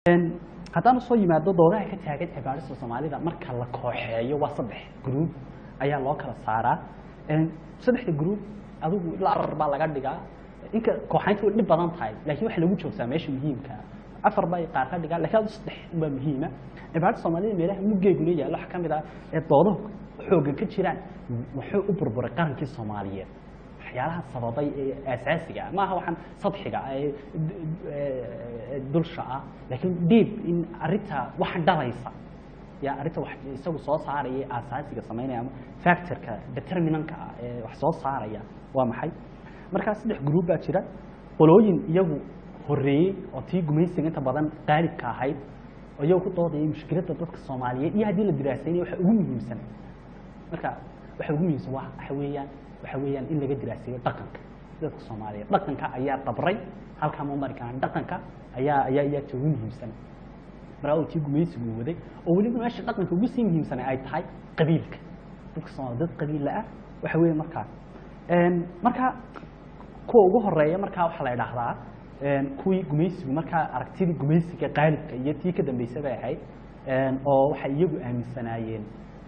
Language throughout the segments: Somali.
haddaan usoo yimaado doodaha ka taagan cibaadista soomaalida marka la kooxeeyo waa saddex gruub ayaa loo kala saaraa saddexda gruub adigu ilaa afar baa laga dhigaa inka kooxaynta way dhib badan tahay laakiin waxa lagu joogtaa meesha muhiimka afar bay qaar ka dhigaa lakiin adu saddex unbaa muhiima cibaadada soomaalida meelaha muggeeguna yaallo waxaa ka mid ah ee doodahu xooggan ka jiraan wuxuu u burburay qarankii soomaaliyeed waxyaalaha sababay ee aasaasiga ah maaha waxaan sadxiga ah ee dulsha ah laakiin deep in arrinta wax dhalaysa ya arrinta wax isagu soo saaraya aasaasiga samaynaya ama factorka determinantka ah ee wax soo saaraya waa maxay markaa saddex group baa jira qolooyin iyagu horreeyey oo tii gumaysiga inta badan qaalibka ahayd oo iyagu ku doodayay mushkiladda dadka soomaaliyeed iyo haddii la diraasaynaya waxa ugu muhiimsan marka waxa ugu muhiimsan waa waxa weeyaan waxa weeyaan in laga diraaseeyo dhaqanka dadka soomaaliyeed dhaqanka ayaa dabray halkaa ma mari karaan dhaqanka ayaa ayaa ayaa ugu muhiimsan markaa uu tii gumaysigu waday oo weliba meesha dhaqanka ugu sii muhiimsanay ay tahay qabiilka dadka soomaaliya dad qabiilla ah waxa weeye markaa marka kuwa ugu horeeya markaa waxaa la idhaahdaa kuwii gumaysigu markaa aragtidii gumaysiga qaalibka iyo tii ka dambeysay bay ahayd oo waxay iyagu aaminsanaayeen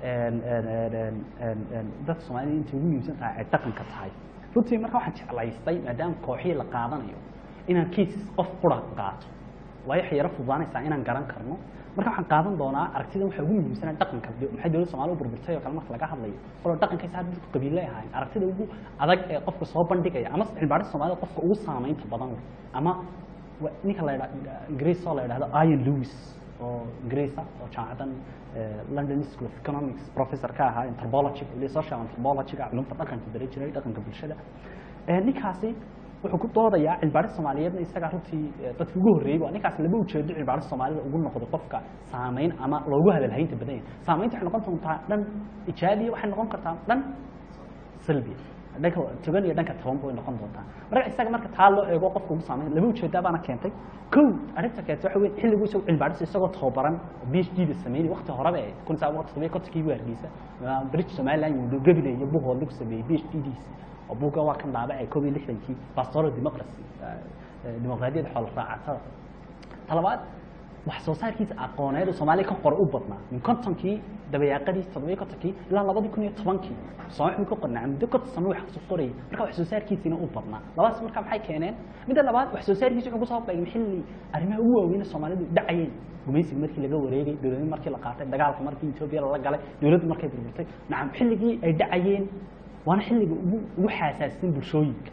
dadka soomaalida intay ugu muhiimsan tahay ay dhaqanka tahay runtii marka waxaan jeclaystay maadaama kooxii la qaadanayo inaan cases qof qura qaato waayo waxay yaro fududaanaysaa inaan garan karno marka waxaan qaadan doonaa aragtidan waxaa ugu muhiimsanaa dhaqanka maxay dowladda soomaalida u burburtay oo kale marka laga hadlayo qolo dhaqankaysa hadda dadku qabiilay ahaayeen aragtida ugu adag ee qofka soo bandhigaya ama cilbaarista soomaalida qofka ugu saamaynta badan leh ama ninka la yidha ingiriis oo la yidhahdo ian lewis oo ingiriisa oo jaamacadan london school of economics professor ka ahaa anthropology ili social anthropologyga culumta dhaqanka bari jiray dhaqanka bulshada ninkaasi wuxuu ku doodayaa cilbaarista soomaaliyeedna isagaa runtii dadki ugu horreeyey waa ninkaas laba ujeedo cilbaarista soomaalida ugu noqday qofka saamayn ama loogu hadalhaynta badan yahay saamaynta waxay noqon doontaa dhan ijaabiya waxay noqon kartaa dhan salbiya dhanka togan iyo dhanka toban bay noqon doontaa marka isaga marka taa loo eego qofka ugu saamayn laba ujeedaa baana keentay kow arrinta keentay waxa weyn xilligu isagu cilbaarista isagoo tababaran b h d da sameynay waqti horeba ee kun saa waqti sameeyey kontonkii buu hargeysa british somaliland iyo gabile iyo buhood lagu sameeyey b h d diisa oo buugga waa kan dhaabacay koob iyo lixdankii pastoral democracy dimuqraadiyadda xoolo raacatada talabaad wax soo saarkiisa aqooneed oo soomaaliya ka qoray u badnaa min kontonkii dabayaaqadii toddobiyo kontonkii ilaa labadii kun iyo tobankii soomaali wuxuu ka qornaa muddo konton sano wax kasoo qorayay marka wax soo saarkiisiina u badnaa labadaas marka maxay keeneen midda labaad wax soo saarkiisa wuxuu kusoo beegay xilli arrimaha ugu waaweyn soomaalidu dhacayeen gumaysiga markii laga wareegay dowladnii markii la qaatay dagaalka markii etoobiya lala galay dowladdu markay burburtay nacam xilligii ay dhacayeen waana xilliga ugu ugu xaasaasisan bulshooyinka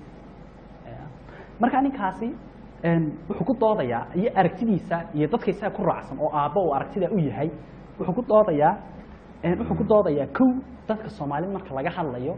marka ninkaasi wuxuu ku doodayaa iyo aragtidiisa iyo dadka isaga ku raacsan oo aabbo uu aragtida u yahay wuxuu ku doodayaa wuxuu ku doodayaa kow dadka soomaalida marka laga hadlayo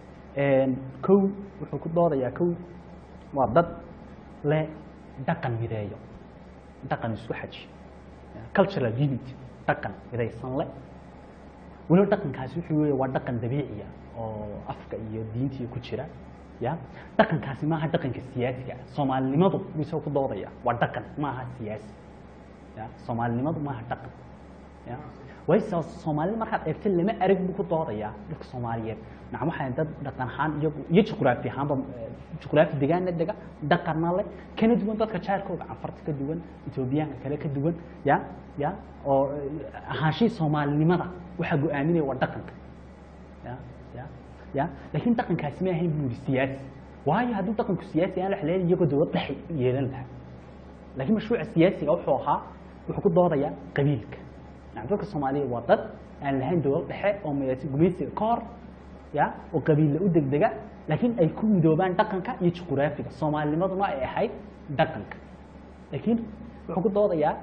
kow wuxuu ku doodayaa kow waa dad leh dhaqan mideeyo dhaqan isku xaji cultural unity dhaqan midaysan le weliba dhaqankaasi wuxuu weeye waa dhaqan dabiiciya oo afka iyo diintiya ku jira ya dhaqankaasi maaha dhaqanka siyaasiga soomaalinimadu buu isagoo ku doodaya waa dhaqan maaha siyaasi ya soomaalinimadu maaha dhaqan ya wayse soomaalida markaad eegta lama arag buu ku doodayaa dadka soomaaliyeed nacam waxay dad dhaqan ahaan iyagu iyo juqraafi ahaanba juqraafi degaana dega dhaqanna leh kana duwan dadka jaarkooda canfarta ka duwan etoobiyaanka kale ka duwan ya ya oo ahaanshii soomaalinimada waxaa go-aaminaya waa dhaqanka ya ya ya laakiin dhaqankaasi ma ahayn buu yihi siyaasi waayo hadduu dhaqanku siyaasi aan la xaleelin iyagoo dowlad dhex yeelan lahaa laakiin mashruuca siyaasiga wuxuu ahaa wuxuu ku doodayaa qabiilka nacam dadka soomaaliya waa dad aan lahayn dowlad dhexe oo midaysan gumaysiga ka hor ya oo qabiilla u degdega laakiin ay ku midoobaan dhaqanka iyo juquraafiga soomaalinimaduna ay ahayd dhaqanka laakiin wuxuu ku doodayaa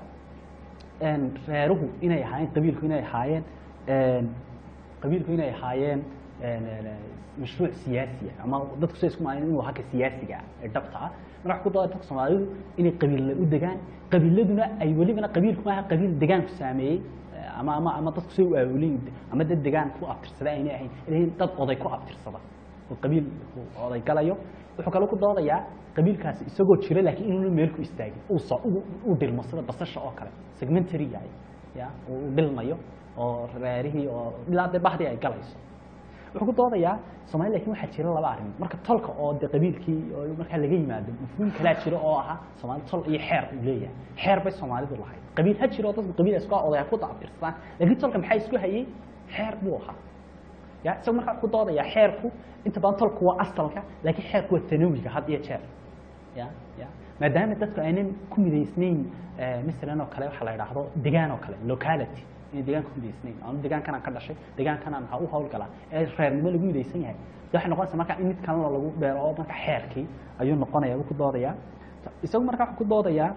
reeruhu inay ahaayeen qabiilku inay ahaayeen qabiilku inay ahaayeen mashruuc siyaasiya ama dadku say isku maaleen inuu haka siyaasiga ah ee dhabta ah marka wax ku dooda dadka soomaalidu inay qabiilla u degaan qabiiladuna ay welibana qabiilku maaha qabiil degaanku saameeyey ama ama ama dadku say u aawolin ama dad degaan ku abtirsada aynay ahayn ilahin dad oday ku abtirsada oo qabiil oday galayo wuxuu kaloo ku doodayaa qabiilkaasi isagoo jira laakiin inuuna meel ku istaagin uu soo u dhilmo sida basasha oo kale segmentary yahay ya uu dhilmayo oo reerihii oo ilaa dee bahdii ay galayso wuxuu ku doodayaa soomaali lakin waxaa jira laba arrin marka tolka oo de qabiilkii oo markaa laga yimaado mafhuum kalaa jira oo ahaa soomaali tol iyo xeer uu leeyahay xeer bay soomaalidu lahayd qabiil ha jiro dadka qabiil isku odaya ku dacbirsadaan laakiin tolka maxaa isku hayay xeer buu ahaa ya isaga markaa ku doodaya xeerku inta badan tolku waa asalka laakiin xeerku waa tanawiga had iyo jeer ya ya maadaama dadku aynan ku midaysnayn masalan oo kale waxaa la idhaahdo degaan oo kale locality inay degaan ku midaysnayn anu degaankanaan ka dhashay degaankanaan maxaa u hawlgalaa ee reernimo lagu midaysan yahay de waxay noqonaysa marka in mid kalena lagu beero oo marka xeerkii ayuu noqonaya uu ku doodayaa isagu marka wuxuu ku doodayaa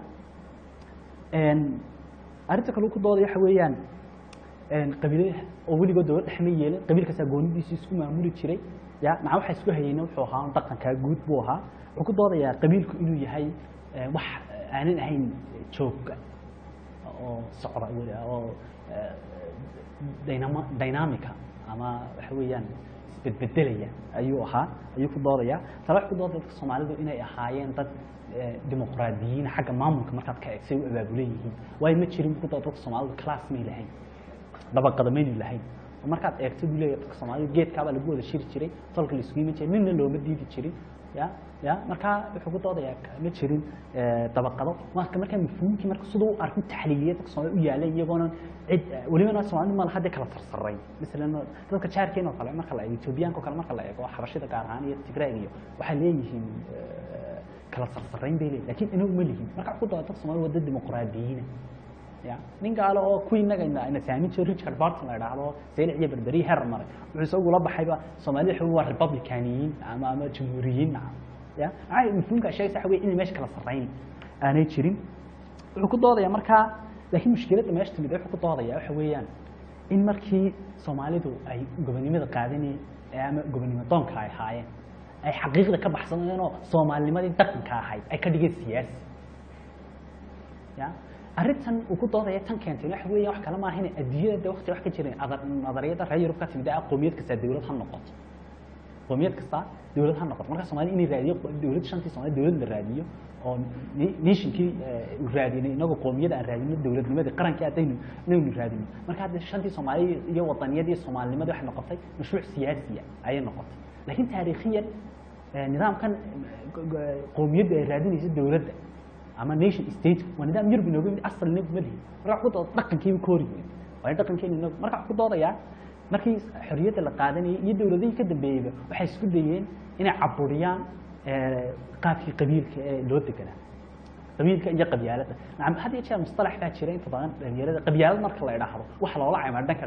arrinta kale uu ku doodaya waxa weeyaan qabiilada oo weligood dowlad dhex ma yeelin qabiil kastaa goonidiisi isku maamuli jiray ya maca waxa isku hayeyna wuxuu ahaa dhaqankaa guud buu ahaa wuxuu ku doodayaa qabiilku inuu yahay wax aanan ahayn joogga oo socda weli oo dynama dynamica ama waxa weeyaan isbedbedelaya ayuu ahaa ayuu ku doodaya tala wax ku doodaya dadka soomaalidu inay ahaayeen dad dimuqraadiyiin xagga maamulka markaad ka eegsay u abaabulan yihiin waayo ma jirin ku dooda dadka soomaalidu class may lahayn dabaqada maynu lahayn markaad eegto buu leeyahay dadka soomaalidu geedkaabaa lagu wada shiri jiray tolka la isugu iman jiray ninna looma diidi jirin ya ya markaa wuxuu ku doodayaa ma jirin dabaqado marka markaa mafhuumkii marka siduu u arkin taxliiliya dadka soomaalida u yaalan iyagoona cid welibana soomaalida ma laha dee kala sarsaray masalan dadka jaarkeen oo kale marka la eego etoobiyaanka oo kale marka la eego xabashida gaar ahaan iyo tigraag iyo waxay leeyihiin kala sarsarayn bay leeyihin lakin inagu ma lihin marka ku dooda dadka soomaalida waa dad dimuqraadiyiina ya nin gaalo oo kuwii inaga ina saamin jiro richard barton la idhaahdo seylic iyo berberi heer maray wuxuu isagu la baxayba soomaalida waxa waa republicaniyiin ama ama jamhuuriyiin ya maxaa mafhuumka sheegaysa waxa wey inay meesha kala sarrayn aanay jirin wuxuu ku doodaya markaa laakiin mushkiladda meesha timid wuxuu ku doodaya waxa weeyaan in markii soomaalidu ay gobonimada qaadanay ama gobonimo doonka ay ahaayeen ay xaqiiqda ka baxsanayeen oo soomaalinimadii dhaqanka ahayd ay ka dhigeen siyaasi ya arrintan uu ku doodaya tan keentay waxa weeya wax kale maaha inay adduunyada waqti wax ka jireen nadariyada reer yurub ka timid ee qoomiyad kasta dawlad ha noqoto qoomiyad kasta dawlad ha noqoto marka soomaalida inay raadiyo dawlad shantii soomaalida dawlad la raadiyo oo nationkii uu raadinay inagoo qoomiyada aan raadino dawladnimadii qarankii haddaynu inaynu raadino marka hadda shantii soomaaliya iyo wadaniyadii soomaalinimadii waxay noqotay mashruuc siyaasiya ayay noqotay laakiin taariikhiyan nidaamkan qoomiyadda ay raadinaysa dawladda ama nation state waa nidaam yurub inooga yimid asal inagu ma lihin marka wax ku dooda dhaqankiiba ka hori weyn waayo dhaqankeena inagu marka wax ku doodayaa markii xorriyadda la qaadanayay iyo dawladihii ka dambeeyeyba waxay isku dayeen inay caburiyaan qaabkii qabiilka ee loo deganaa qabiilka iyo qabyaaladda nacam had iyo jeer mustalax baa jira inta badan dhalinyarada qabyaalad marka la idhaahdo waxa loola caymaa dhanka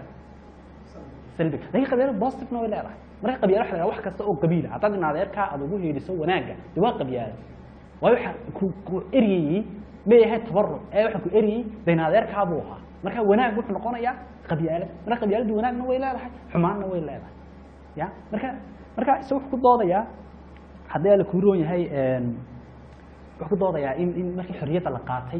salbiga laakiin qabyaalad positivena way leedahay marka qabyaala waxa la idhaha wax kasta oo qabiila haddaad in adeerkaa aad ugu heedhiso wanaagga dee waa qabyaalad waayo waxa ku ku eryayey may ahayd tabaruc ee waxa ku eryayey dayn adeerkaa buu ahaa marka wanaag wuxuu noqonayaa qabyaalad marka qabyaaladdu wanaagna way leedahay xumaanna way leedahay ya marka marka isaga wuxuu ku doodayaa haddii ala kuu roon yahay wuxuu ku doodayaa in in markii xorriyadda la qaatay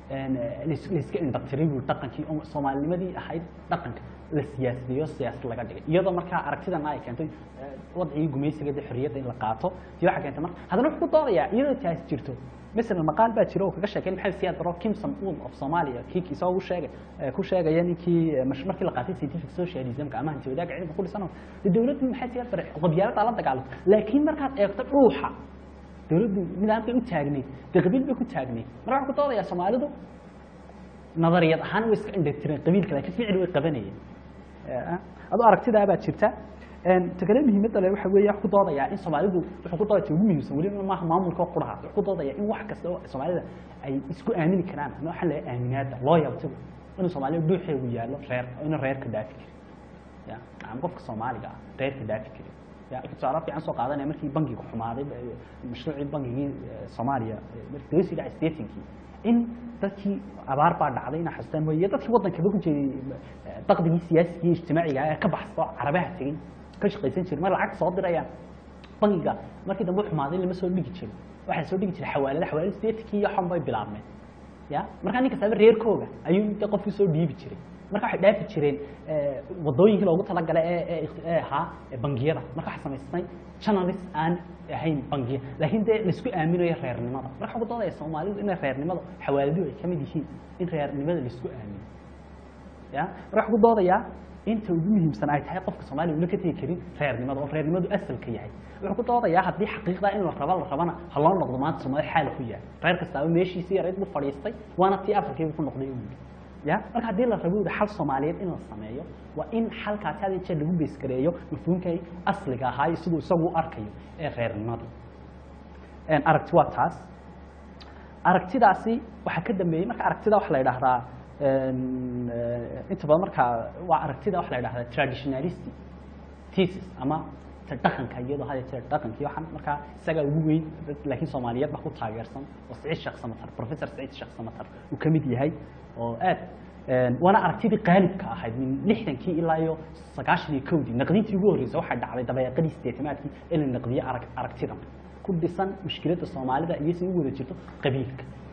laiska indhatiray buu dhaqankii oo soomaalinimadii ahayd dhaqanka la siyaasideeyo siyaasad laga dhigay iyadoo markaa aragtidana ay keentay wadcigii gumaysiga dee xorriyadda in la qaato iyo waxaa keentay marka haddana wuxuu ku doodayaa iyadoo taasi jirto مثلا مقال baa jira oo kaga sheekay maxamed siyaad baro kimson un of Somalia kii isagoo u sheegay ku sheegaya ninkii markii la qaatay scientific socialism-ka ama hanti wadaagga cilmiga ku dhisano dawladdu maxay siyaad bare qabyaalada la dagaalanto laakiin markaad eegto dhuuxa dawladdu nidaamkay u taagnayd dee qabiil bay ku taagnayd marka waxaa ku doodayaa soomaalidu nadariyad ahaan way iska indhatireen qabiilka laakiin ficil way qabanayeen adoo aragtidaa baa jirta takale muhiimadda le waxa weeye wax ku doodayaa in soomaalidu wuxuu ku doodaya ugu muhiimsan weliba maaha maamulka oo quraha wuxuu ku doodaya in wax kasta oo soomaalida ay isku aamini karaan ama waxaa laga aaminaada loo yabtigo inuu soomaalida dhuuxeegu yaallo reer inuu reerka dhaafi kari ya nacam qofka soomaaliga ah reerka dhaafi kari ya tusaale fiican soo qaadanaya markii bangiga xumaaday mashruucii bangigii soomaaliya markii laga sii dhacay statenkii in dadkii abaar baa dhacday inaa xasuustaan mooye dadkii waddankaba ku jeeday daqdigii siyaasiga iyo ijtimaaciga ee ka baxsado carabaha tegey ka shaqaysan jiray mar lacag soo dirayaan bangiga markii dambe xumaaday lama soo dhigi jirin waxaa soo dhigi jiray xawaalada xawaalada statekii iyo xon bay bilaabmeen ya markaa nin kastaba reerkooga ayuu de qofkii soo dhiibi jiray marka waxay dhaafi jireen wadooyinkii loogu talagalay ee ee ahaa bangiyada marka waxaa samaysnay channels aan ahayn bangiya laakiin dee laisku aaminayo reernimada marka waxaa ku doodaya soomaalidu inay reernimada xawaaladuhu ay ka mid yihiin in reernimada laisku aamino ya marka waxaa ku doodayaa inta ugu muhiimsan ay tahay qofka soomaaliya una ka tegi karin reernimada oo reernimadu asalka yahay wuxuu ku doodayaa haddii xaqiiqda in la rabo la rabana ha loo noqdo maanta soomaali xaal ku yahay reer kastaaba meeshiisii yarayd buu fadhiistay waana tii afarkiiba ku noqday uu yidhi ya marka haddii la rabo xal soomaaliyeed in la sameeyo waa in xalkaasi had iyo jeer lagu beeskareeyo mafhuumkay asliga ahaa iyo siduu isagu u arkayo ee reernimada aragti waa taas aragtidaasi waxaa ka dambeeyey marka aragtida waxa la yidhaahdaa inta badan markaa waa aragtida waxa la yidhahdaa traditionalistic thesis ama ta dhaqanka iyadoo had iyo jeer dhaqankii waxaan markaa isagaa ugu weyn laakiin soomaaliyeed baa ku taageersan oo siciid sheekh samatar professor siciid sheekh samatar uu ka mid yahay oo aad waana aragtidii qaalibka ahayd min lixdankii ilaa iyo sagaashan iyo kowdii naqdintii ugu horreysay waxay dhacday dabeeqadii sideetamaadkii in la naqdiyo arag aragtidan ku dhisan mushkiladda soomaalida iyo si u wada jirto qabiilka